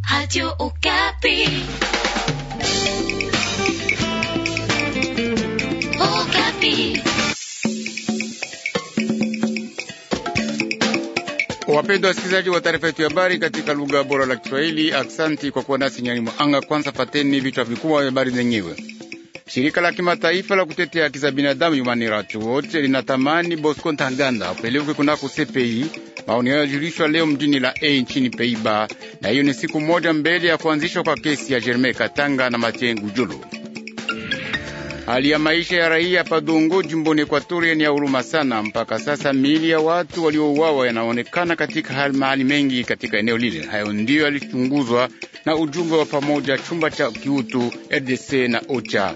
Radio Okapi. Okapi. Wapendwa wasikilizaji wa taarifa yetu ya habari katika lugha bora la Kiswahili, aksanti kwa kuwa nasi nyani mwanga. Kwanza pateni vichwa vikubwa vya habari zenyewe. Shirika la kimataifa la kutetea haki za binadamu Human Rights Watch linatamani Bosco Ntaganda apelekwe kunako CPI. Maoni hayo yajulishwa leo mjini La Haye nchini Peiba, na hiyo ni siku moja mbele ya kuanzishwa kwa kesi ya Germain Katanga na Mathieu Ngudjolo. Hali ya maisha ya raia Padongo jimboni Ekwatoria ni ya huruma sana. Mpaka sasa miili ya watu waliouawa yanaonekana katika hali mahali mengi katika eneo lile. Hayo ndiyo yalichunguzwa na ujumbe wa pamoja chumba cha kiutu RDC na OCHA.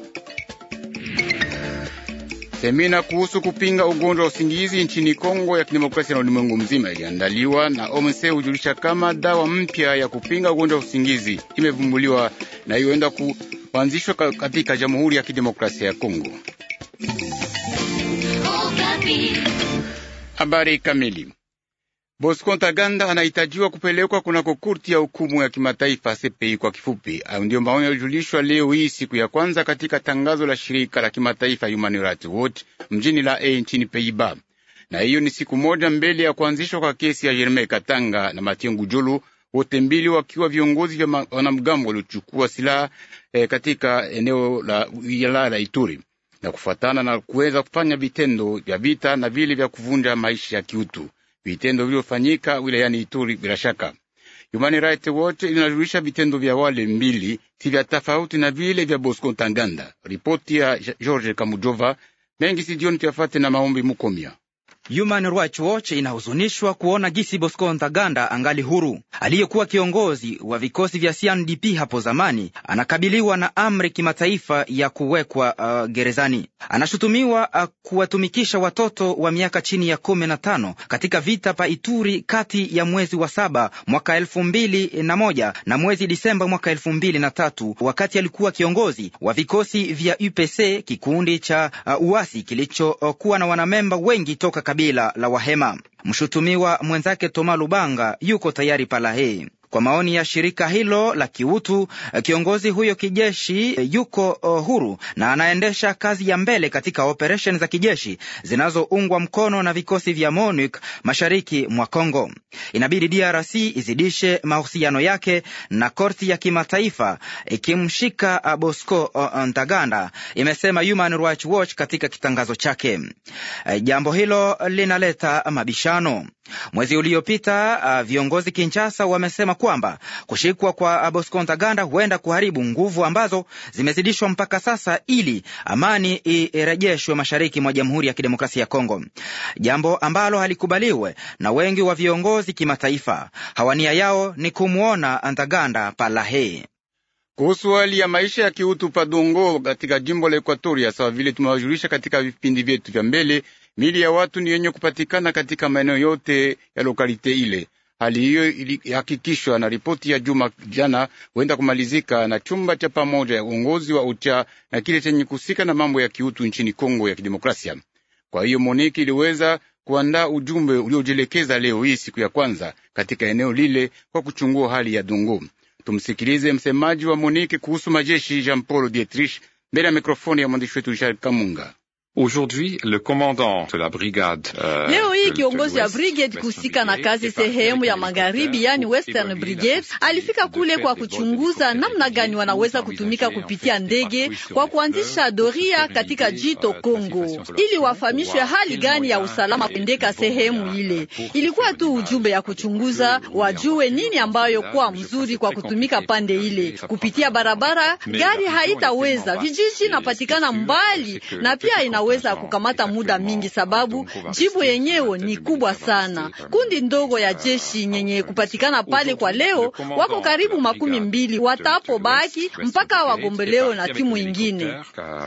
Semina kuhusu kupinga ugonjwa wa usingizi nchini Kongo ya Kidemokrasia na ulimwengu mzima iliandaliwa na OMC hujulisha kama dawa mpya ya kupinga ugonjwa wa usingizi imevumbuliwa na iyoenda kuanzishwa katika Jamhuri ya Kidemokrasia ya Kongo. Okapi. Habari kamili. Bosco Ntaganda anahitajiwa kupelekwa kunako kurti ya hukumu ya kimataifa CPI kwa kifupi. Hayo ndiyo maoni yalijulishwa leo hii siku ya kwanza katika tangazo la shirika la kimataifa Human Rights Watch mjini La Haye nchini Peiba, na hiyo ni siku moja mbele ya kuanzishwa kwa kesi ya Germain Katanga na Mathieu Ngudjolo, wote mbili wakiwa viongozi vya wanamgambo waliochukua silaha eh, katika eneo la wilaya la Ituri na kufuatana na kuweza kufanya vitendo vya vita na vile vya kuvunja maisha ya kiutu vitendo vilivyofanyika wilayani Ituri. Bila shaka, Human Rights Watch inajulisha vitendo vya wale mbili si vya tofauti na vile vya Bosco Ntaganda. Ripoti ya George Kamujova mengi sijioni tuyafate na maombi Mukomia. Human Rights Watch inahuzunishwa kuona gisi Bosco Ntaganda angali huru. Aliyekuwa kiongozi wa vikosi vya CNDP hapo zamani anakabiliwa na amri kimataifa ya kuwekwa uh, gerezani. Anashutumiwa uh, kuwatumikisha watoto wa miaka chini ya kumi na tano katika vita pa Ituri kati ya mwezi wa saba mwaka elfu mbili na moja na mwezi Disemba mwaka elfu mbili na tatu wakati alikuwa kiongozi wa vikosi vya UPC, kikundi cha uh, uasi kilichokuwa uh, na wanamemba wengi toka kabila la Wahema. Mshutumiwa mwenzake Toma Lubanga yuko tayari Palahe. Kwa maoni ya shirika hilo la kiutu, kiongozi huyo kijeshi yuko huru na anaendesha kazi ya mbele katika operesheni za kijeshi zinazoungwa mkono na vikosi vya MONUC mashariki mwa Kongo. Inabidi DRC izidishe mahusiano yake na korti ya kimataifa ikimshika Bosco Ntaganda, imesema Human Rights Watch katika kitangazo chake. Jambo hilo linaleta mabishano. Mwezi uliopita uh, viongozi Kinshasa wamesema kwamba kushikwa kwa Bosco Ntaganda huenda kuharibu nguvu ambazo zimezidishwa mpaka sasa ili amani irejeshwe mashariki mwa Jamhuri ya Kidemokrasia ya Kongo, jambo ambalo halikubaliwe na wengi wa viongozi kimataifa. Hawania yao ni kumwona Ntaganda Palahe. Kuhusu hali ya maisha ya kiutu Padongo katika jimbo la Ekuatoria, sawa vile tumewajulisha katika vipindi vyetu vya mbele, mili ya watu ni yenye kupatikana katika maeneo yote ya lokalite ile. Hali hiyo ilihakikishwa na ripoti ya juma jana, huenda kumalizika na chumba cha pamoja ya uongozi wa ucha na kile chenye kuhusika na mambo ya kiutu nchini Kongo ya Kidemokrasia. Kwa hiyo Moniki iliweza kuandaa ujumbe uliojielekeza leo hii siku ya kwanza katika eneo lile kwa kuchungua hali ya Dongo. Tumsikilize msemaji wa Monike kuhusu majeshi Jean Paul Dietrich mbele ya mikrofoni ya mwandishi wetu Richard Kamunga. Aujourd'hui, le commandant de la brigade, uh, leo hii kiongozi wa brigade kuhusika na kazi sehemu ya magharibi, yani Western Brigade, alifika kule kwa kuchunguza namna gani wanaweza kutumika kupitia ndege kwa kuanzisha doria katika jito Kongo, ili wafahamishwe hali gani ya usalama kuendeka sehemu ile. Ilikuwa tu ujumbe ya kuchunguza, wajue nini ambayo kuwa mzuri kwa kutumika pande ile. Kupitia barabara gari haitaweza, vijiji napatikana mbali na pia ina weza kukamata muda mingi, sababu jibu yenyewe ni kubwa sana. Kundi ndogo ya jeshi nyenye kupatikana pale kwa leo wako karibu makumi mbili, watapo baki mpaka wagombelewe na timu ingine.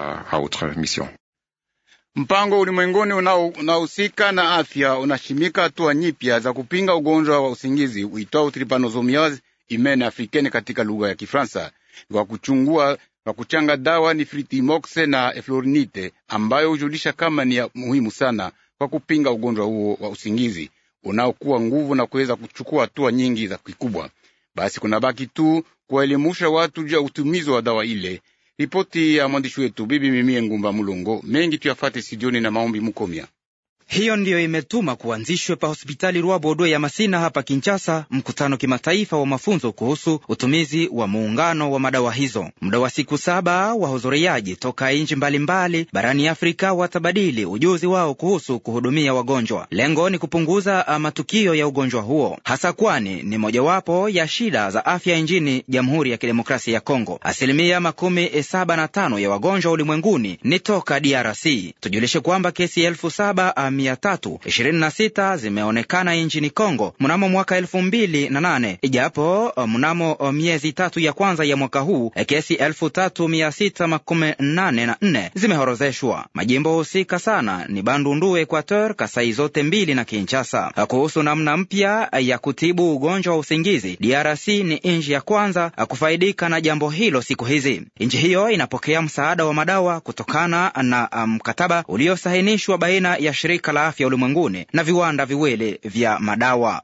Mpango ulimwenguni unaohusika na afya unashimika hatua nyipya za kupinga ugonjwa wa usingizi uitwao trypanosomiasis humaine africaine katika lugha ya Kifaransa kwa kuchungua kwa kuchanga dawa ni fritimox na eflorinite ambayo hujulisha kama ni ya muhimu sana kwa kupinga ugonjwa huo wa usingizi unaokuwa nguvu na kuweza kuchukua hatua nyingi za kikubwa. Basi kuna baki tu kuwaelimusha watu juu ya utumizi wa dawa ile. Ripoti ya mwandishi wetu Bibi Mimie Ngumba Mulongo. Mengi tuyafate studioni na maombi Mukomya. Hiyo ndiyo imetuma kuanzishwe pa hospitali Rwabodwe ya Masina hapa Kinshasa mkutano kimataifa wa mafunzo kuhusu utumizi wa muungano wa madawa hizo. Muda wa siku saba, wahudhuriaji toka nchi mbalimbali barani Afrika watabadili ujuzi wao kuhusu kuhudumia wagonjwa. Lengo ni kupunguza matukio ya ugonjwa huo, hasa kwani ni mojawapo ya shida za afya nchini Jamhuri ya Kidemokrasia ya Kongo. Asilimia makumi saba na tano ya wagonjwa ulimwenguni ni toka DRC. Tujulishe kwamba kesi elfu saba mia tatu ishirini na sita zimeonekana nchini Kongo mnamo mwaka elfu mbili na nane ijapo mnamo miezi tatu ya kwanza ya mwaka huu kesi elfu tatu mia sita makumi nane na nne zimehorozeshwa. Majimbo husika sana ni Bandundu, Equateur, Kasai zote mbili na Kinshasa. Kuhusu namna mpya ya kutibu ugonjwa wa usingizi, DRC ni nchi ya kwanza kufaidika na jambo hilo siku hizi. Nchi hiyo inapokea msaada wa madawa kutokana na mkataba um, uliosahinishwa baina ya shirika la afya ulimwenguni na viwanda viwili vya madawa.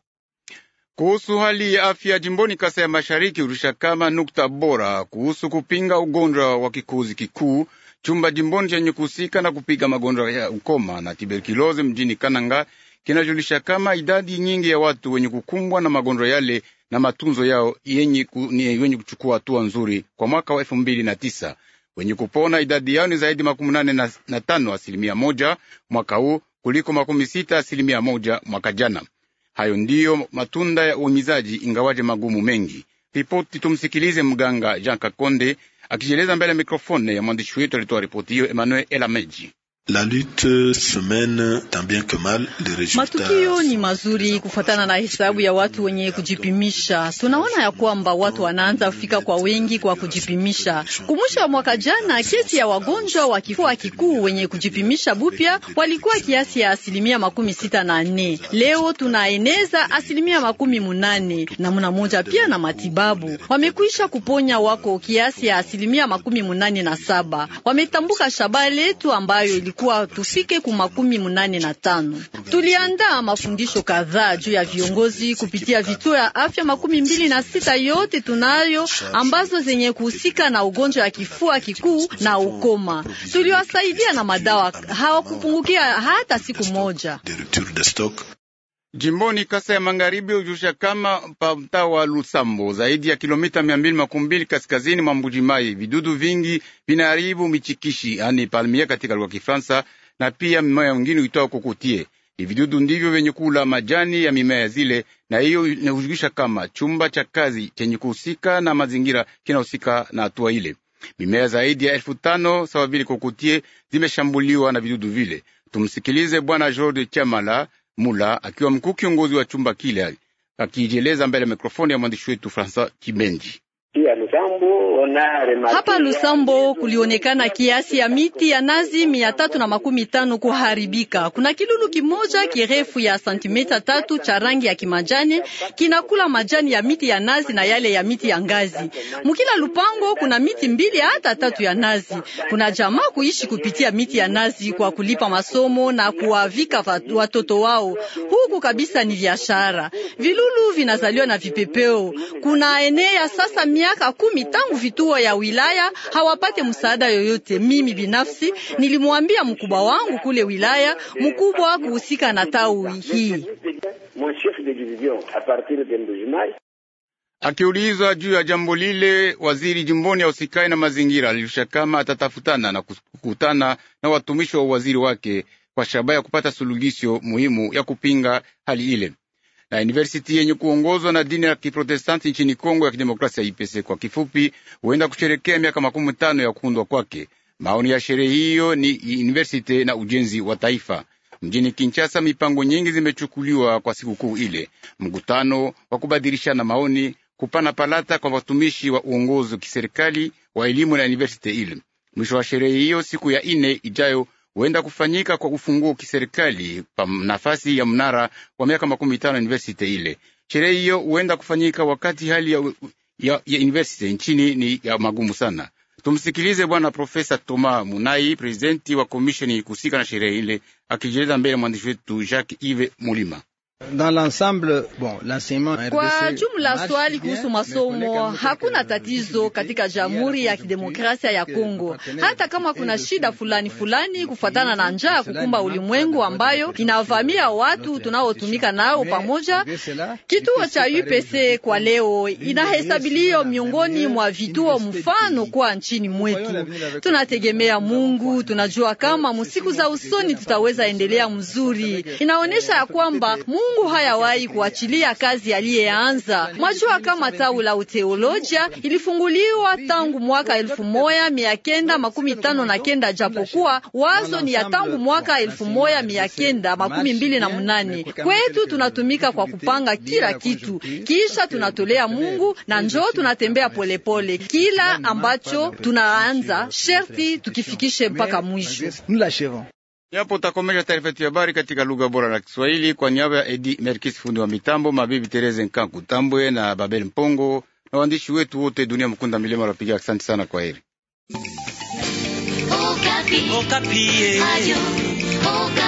Kuhusu hali ya afya jimboni Kasa ya Mashariki, urusha kama nukta bora kuhusu kupinga ugonjwa wa kikuzi kikuu. Chumba jimboni chenye kuhusika na kupiga magonjwa ya ukoma na tuberkulozi mjini Kananga kinajulisha kama idadi nyingi ya watu wenye kukumbwa na magonjwa yale na matunzo yao yenye, ku, ni wenye kuchukua hatua nzuri kwa mwaka wa elfu mbili na tisa. Wenye kupona idadi yao ni zaidi makumi nane na, na tano asilimia moja mwaka huu kuliko makumi sita asilimia moja mwaka jana. Hayo ndiyo matunda ya uhimizaji, ingawaje magumu mengi. Ripoti tumsikilize mganga Jean Kakonde akijieleza mbele ya mikrofone ya mwandishi wetu alitoa ripoti hiyo Emmanuel Elameji. La lutte se mène tant bien que mal, les résultats. Matukio ni mazuri kufuatana na hesabu ya watu wenye kujipimisha. Tunaona ya kwamba watu wanaanza kufika kwa wengi kwa kujipimisha. Kumwisho wa mwaka jana, kesi ya wagonjwa wa kifua kikuu wenye kujipimisha bupya walikuwa kiasi ya asilimia makumi sita na nne. Leo tunaeneza asilimia makumi munane na muna moja pia na matibabu wamekwisha kuponya wako kiasi ya asilimia makumi munane na saba. Wametambuka shaba letu ambayo ilikuwa tufike ku makumi munane na tano. Tuliandaa mafundisho kadhaa juu ya viongozi kupitia vituo ya afya makumi mbili na sita yote tunayo ambazo zenye kuhusika na ugonjwa wa kifua kikuu na ukoma. Tuliwasaidia na madawa, hawakupungukia hata siku moja. de rupture de stock. Jimboni Kasa ya Magharibi ujusha kama pa mtaa wa Lusambo, zaidi ya kilomita mia mbili makumi mbili kaskazini mwa Mbujimai, vidudu vingi vinaharibu michikishi, yani palmia katika lugha ya Kifaransa, na pia mimea mingine uitao kokotie. Ni vidudu ndivyo vyenye kula majani ya mimea zile, na hiyo inahujulisha kama chumba cha kazi chenye kuhusika na mazingira kinahusika na hatua ile. Mimea zaidi ya elfu tano sawa vile kokotie zimeshambuliwa na vidudu vile. Tumsikilize Bwana George Chamala Mula akiwa mkuu kiongozi wa chumba kile akijieleza mbele ya mikrofoni ya mwandishi wetu Francois Kibenji. Hapa Lusambo kulionekana kiasi ya miti ya nazi mia tatu na makumi tano kuharibika. Kuna kilulu kimoja kirefu ya santimeta tatu cha rangi ya kimajani kinakula majani ya miti ya nazi na yale ya miti ya ngazi. Mukila lupango kuna miti mbili hata tatu ya nazi. Kuna jamaa kuishi kupitia miti ya nazi kwa kulipa masomo na kuwavika watoto wao. Huku kabisa ni biashara. Vilulu vinazaliwa na vipepeo. Kuna enea sasa miaka kumi tangu vituo ya wilaya hawapate msaada yoyote. Mimi binafsi nilimwambia mkubwa wangu kule wilaya mkubwa kuhusika na tawi hii. Akiulizwa juu ya jambo lile, waziri jimboni ya usikai na mazingira alilisha kama atatafutana na kukutana na watumishi wa uwaziri wake kwa shabaha ya kupata suluhisho muhimu ya kupinga hali ile na university yenye kuongozwa na dini ya Kiprotestanti nchini Kongo ya Kidemokrasia, IPC kwa kifupi, huenda kusherekea miaka makumi tano ya kuundwa kwake. Maoni ya sherehe hiyo ni university na ujenzi wa taifa. Mjini Kinshasa, mipango nyingi zimechukuliwa kwa sikukuu ile: mkutano wa kubadilishana maoni, kupana palata kwa watumishi wa uongozi wa kiserikali wa elimu na university ile. Mwisho wa sherehe hiyo siku ya ine ijayo huenda kufanyika kwa ufunguo kiserikali pa nafasi ya mnara wa miaka makumi tano university ile. Sherehe hiyo huenda kufanyika wakati hali ya, ya, ya university nchini ni ya magumu sana. Tumsikilize bwana Profesa Toma Munai, prezidenti wa komisheni kuhusika na sherehe ile, akijieleza mbele ya mwandishi wetu Jacques Ive Mulima. Kwa jumla, swali kuhusu masomo hakuna tatizo katika Jamhuri ya Kidemokrasia ya Kongo, hata kama kuna shida fulani fulani kufuatana na njaa kukumba ulimwengu ambayo inavamia watu tunaotumika nao pamoja. Kituo cha UPC kwa leo inahesabilio miongoni mwa vituo mfano kwa nchini mwetu. Tunategemea Mungu, tunajua kama musiku za usoni tutaweza endelea mzuri. Inaonyesha ya kwamba Mungu hayawahi kuachilia kazi aliyeanza. Mwajua kama tawi la uteolojia ilifunguliwa tangu mwaka elfu moja mia kenda makumi tano na kenda japokuwa wazo ni ya tangu mwaka elfu moja mia kenda makumi mbili na munane. Kwetu tunatumika kwa kupanga kila kitu, kisha tunatolea Mungu na njoo tunatembea polepole. Kila ambacho tunaanza sherti tukifikishe mpaka mwisho. Yapo takomesha taarifa yetu ya habari katika lugha bora la Kiswahili kwa niaba ya Edi Merkis, fundi wa mitambo, mabibi Tereze Nkanku Tambwe na Babel Mpongo na waandishi wetu wote dunia mkunda milima wapiga. Asante sana, kwa heri. Okapi. Okapi.